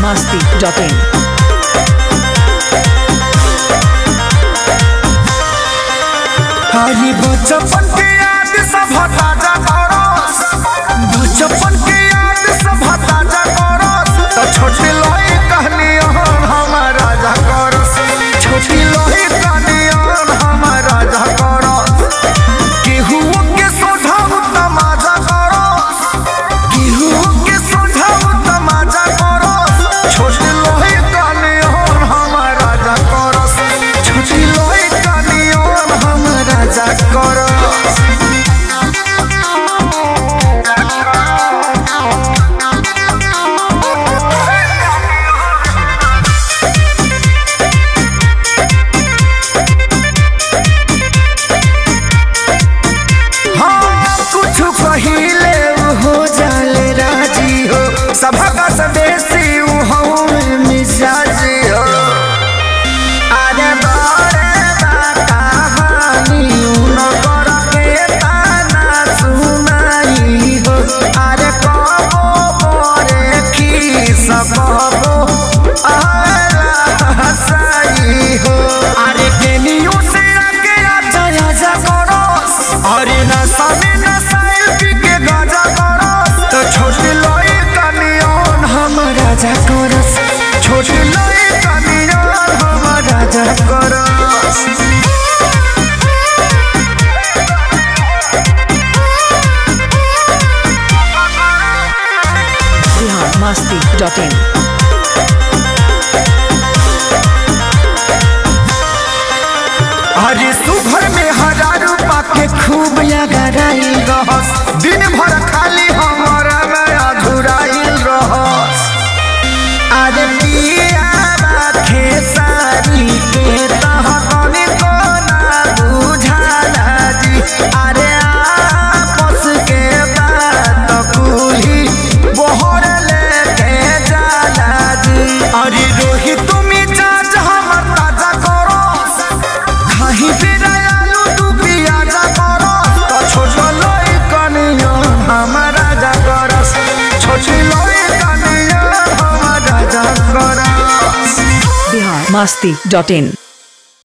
masti.in. हरी बचपन के याद सब ताजा करस बचपन के याद सब ताजा करस तो छोटी लोई कहनी हम राजा करस छोटी लोई कहनी हम राजा करस केहू के सोझाऊ तमाजा करस केहू के सोझाऊ तमाजा करस छोटी लोई कहनी हम राजा करस छोटी लोई कहनी हम राजा करस हाँ, कुछ पहिले हो जाले राजी हो सभा का सदेशी हो मिजाजी हो अरे बारे बा कहानी उन कर के ताना सुनाई हो अरे कबो बोरे की सबो आला हसाई हो अरे केनियो से आके आजा आजा करो अरे नशा में नशाइल पी के गाजा करो तो छोटी लोई कनियन हम राजा करस छोटी लोई कनियन हम राजा करस Bihar masti.in. अरे सुभर में हजार पाके खूब लगाइल रहस दिन भर खाली हमारा में अधुराइल रहस अरे पिया बाखे सारी के तहकने को ना बुझाला जी अरे आपस के बात कुली बोहर लेके जाला जी अरे रोहित तुमी चाच हमर ताजा करो खाही बेरा आलू तू पियाजा करो तो छोट लोई कनिया हमारा जा करस छोटी लोई कनिया हमारा जा करस Bihar masti.in.